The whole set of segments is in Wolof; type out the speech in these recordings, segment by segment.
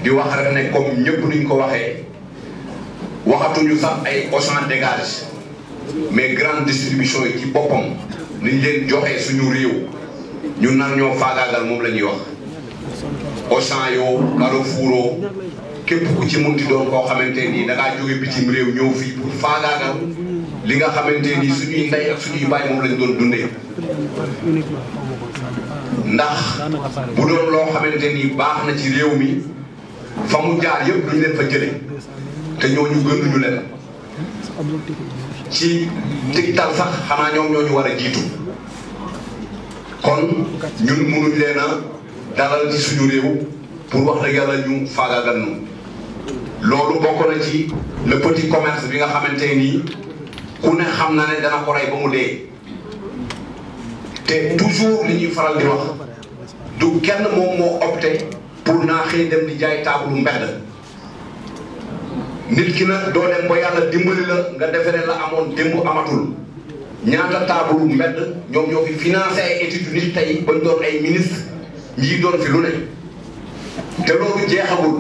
di wax rek ne comme ñëpp nuñ ko waxee waxatuñu sax ay Auchan dégage mais grande distribution yi ci boppam niñ leen joxee suñu réew ñu nar ñoo faagaagal moom la ñuy wax Auchan yoo Carrefour yoo képp ku ci munti doon koo xamante nii da ngaa jóge bitim réew ñëw fii pour faagaagal li nga xamante nii suñuy ndey ak suñuy baay moom lañ doon dundee ndax bu doon loo xamante ni baax na ci réew mi fa mu jaar yëpp duñ leen fa jële te ñooñu gënuñu leen ci tigtal sax xanaa ñoom ñoo ñu war a jiitu kon ñun mënuñ leen a dalal ci suñu réew pour wax dëgg yàlla ñu faagaagal nu loolu bokk na ci le petit commerce bi nga xamante nii ku ne xam na ne dana ko rey ba mu dee te toujours li ñuy faral di wax du kenn moom moo opté pour naa xëy dem di jaay taabalu mbedd nit ki nag doo dem ba yàlla dimbali la nga defe ne la amoon démb amatul ñaata taabalu mbedd ñoom ñoo fi financé ay études nit tey bañ doon ay ministre ñii doon fi lu ne te loolu jeexagul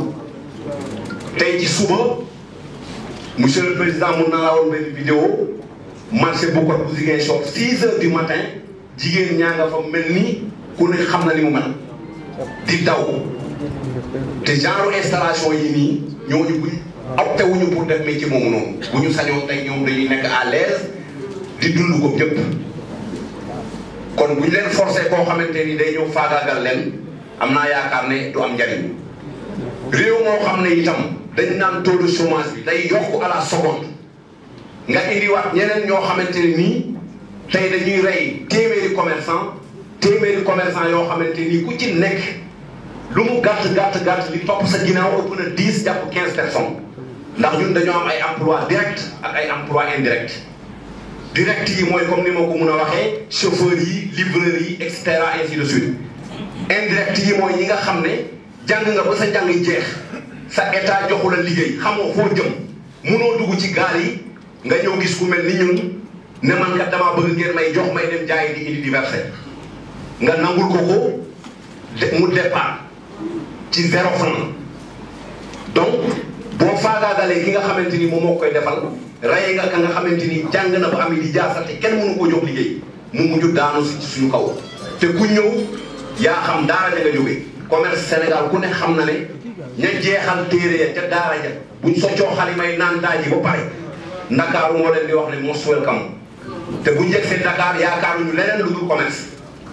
tey ci suba monsieur le président mun naa la woon benn vidéo marché bu ko bu Ziguinchor 6 heures du matin jigéen ñaa nga fa mel ni ku ne xam na li mu mel di daw te genre installation yi nii ñooñu buñ opté wuñu pour def métier moomu noonu bu ñu sañoon tey ñoom dañuy nekk à l'aise di dund ko ñëpp kon bu ñu leen forcé koo xamante ni day ñëw faagaagal leen am naa yaakaar ne du am njariñ réew moo xam ne itam dañ naan taux de chômage bi day yokk à la seconde nga indiwaat ñeneen ñoo xamante ne nii tey dañuy rey téeméeri commerçant téeméeri commerçant yoo xamante ni ku ci nekk lu mu gàtt gàtt gàtt li topp sa ginnaaw ëpp na dix jàpp quinze personnes ndax ñun dañoo am ay emploi direct ak ay emploi indirect direct yi mooy comme ni ma ko mun a waxee chauffeurs yi livreurs yi et cetera ainsi de suite indirect yi mooy ñi nga xam ne jàng nga ba sa njàng jeex sa état joxu la liggéey xamoo foo jëm munoo dugg ci gaal yi nga ñëw gis ku mel ni ñun ne man kat damaa bëgg ngeen may jox may dem jaay di indi diversé nga nangul ko ko mu départ ci zéro franc donc boo faagaagalee ki nga xamante ni moom moo koy defal rey nga ka nga xamante ni jàng na ba am di jaasa te kenn mënu ko jox liggéey mu mujj daanu si ci suñu kaw te ku ñëw yaa xam daara ja nga jóge commerce Sénégal ku ne xam na ne ña jeexal téere ya ca daara ja buñ soccoo xalimay naan daaji ba pare ndakaaru moo leen di wax ne most welcome te buñ yegg seen Dakar yaakaaruñu leneen lu dul commerce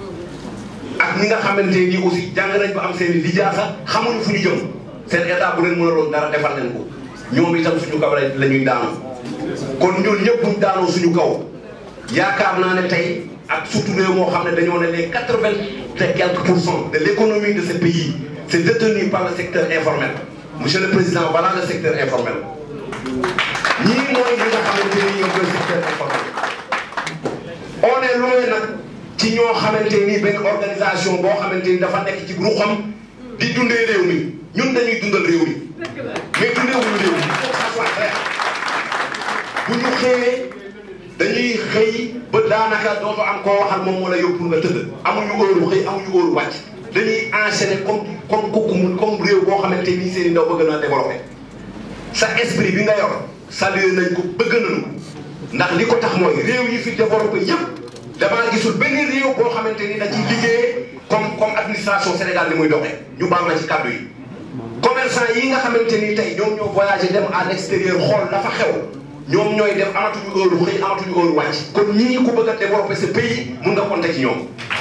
ak ñi nga xamante ni aussi jàng nañ ba am seen i lijaasa xamuñu fu ñu jëm seen état bu leen mën a loon dara defal leen ko ñoom itam suñu kaw la ñuy daanu kon ñun ñëpp buñ daanoo suñu kaw yaakaar naa ne tey ak surtout réew moo xam ne dañoo ne les quatre vingt et quelques pour cent de l' économie de ce pays c' est détenu par le secteur informel monsieur le président voilà le secteur informel ñii mooy ñi nga xamante ni ñoom le secteur informel on est loin nag ci ñoo xamante ni benn organisation boo xamante ni dafa nekk ci ruxam di dundee réew mi ñun dañuy dundal réew mi mais dundee wuñu réew mi il faut que ça soit clair bu ñu xëyee dañuy xëy ba daanaka dootoo am koo waxal moom moo la yóbbu nga tëdd amuñu heure xëy amuñu heure wàcc dañuy enchaîner comme comme kooku comme réew boo xamante ni seen i ndaw bëgg na développé sa esprit bi nga yor salué nañ ko bëgg nañu ndax li ko tax mooy réew yi fi développé yëpp damaa gisul benn réew boo xamante ni da ciy liggéeyee comme comme administration Sénégal ni muy doxee ñu baal na ci kàddu yi. commerçant yi nga xamante ni tey ñoom ñoo voyagé dem à l' extérieur xool dafa xew ñoom ñooy dem amatuñu heure xëy amatuñu heure wàcc. kon ñii ku bëgg a développé ce pays mun nga compter ci ñoom.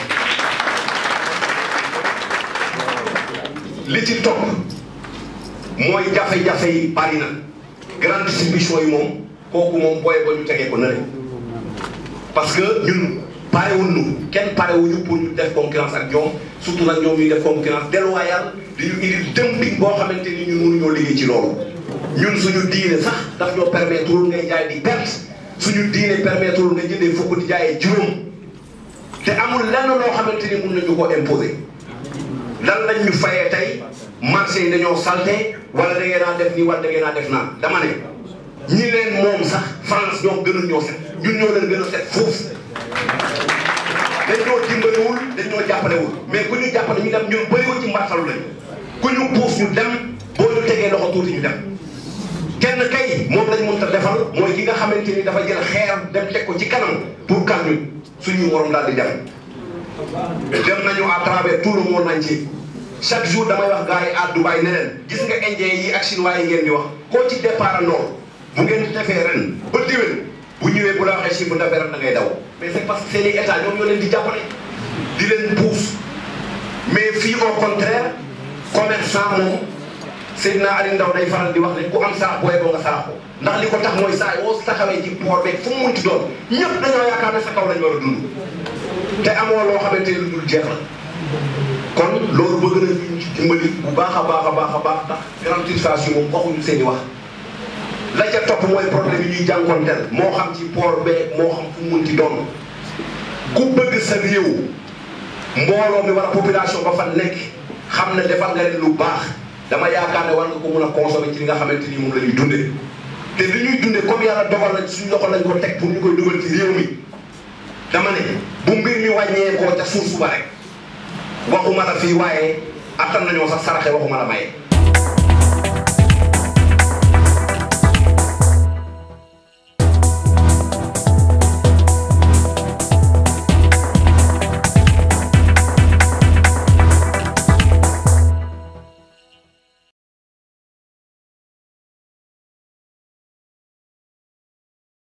li ci topp mooy jafe-jafe yi bari na grande distribution yi moom kooku moom booy ba ñu tegee ko na parce que ñun parewuñu kenn parewuñu pour ñu def concurrence ak ñoom surtout nag ñoom ñuy def concurrence déloyale di ñu indi dumping boo xamante ni ñun mënuñoo liggéey ci loolu. ñun suñu diine sax daf ñoo permettre ngay jaay di perte suñu diine permettre nga jëndee fukk di jaayee juróom te amul lenn loo xamante ni mun nañu ko imposer. lan lañ ñu fayee tey marché yi dañoo salté wala da ngeen a def nii wala da ngeen a def naa dama ne ñi leen moom sax France ñoom gënuñ ñoo set ñun ñoo leen gën a set foofu dañ ñoo dimbaliwul dañ ñoo jàppalewul mais ku ñu jàppale ñu dem ñun bëriwul ci mbartalu lañ ku ñu puus ñu dem boo ñu tegee loxo tuuti ñu dem kenn kay moom lañ mënta defal mooy ki nga xamante ni dafa jël xeer dem teg ko ci kanam pour kan ñu suñu waroon daal di dem dem nañu à travers tout le monde entier chaque jour damay wax gars yi à Dubaï ne leen gis nga indien yi ak chinois yi ngeen di wax koo ci départ nord bu ngeen defee ren ba déwén bu ñëwee bu la waxee chiffre d'affaires da ngay daw mais c'est parce que seen i état ñoom ñoo leen di jàppale di leen pousse mais fii au contraire commerçant moom Seydina Aliou Ndaw day faral di wax ne ku am sarax booy boo nga sarax ko ndax li ko tax mooy saa yoo taxawee ci port beeg fu mu munti doon ñëpp dañoo yaakaar ne sa kaw lañ war a dund te amoo loo xamante ni lu dul jeex la kon loolu bëgg na ñu ci dimbali bu baax a baax a baax a baax ndax grande utilisation moom waxuñu seen i wax la ca topp mooy problème yi ñuy jànkonteel moo xam ci port beeg moo xam fu mu munti doon ku bëgg sa réew mbooloo mi wala population ba fa nekk xam ne defal nga leen lu baax dama yaakaar ne war nga ko mun a consommer ci li nga xamante ni moom la ñuy dundee te li ñuy dundee comme yàlla dogal na suñu loxo lañ ko teg pour ñu koy dugal ci réew mi dama ne bu mbir mi wàññee koo ca suuf suba rek waxuma la fii waaye attan nañoo sax saraxe waxuma la maye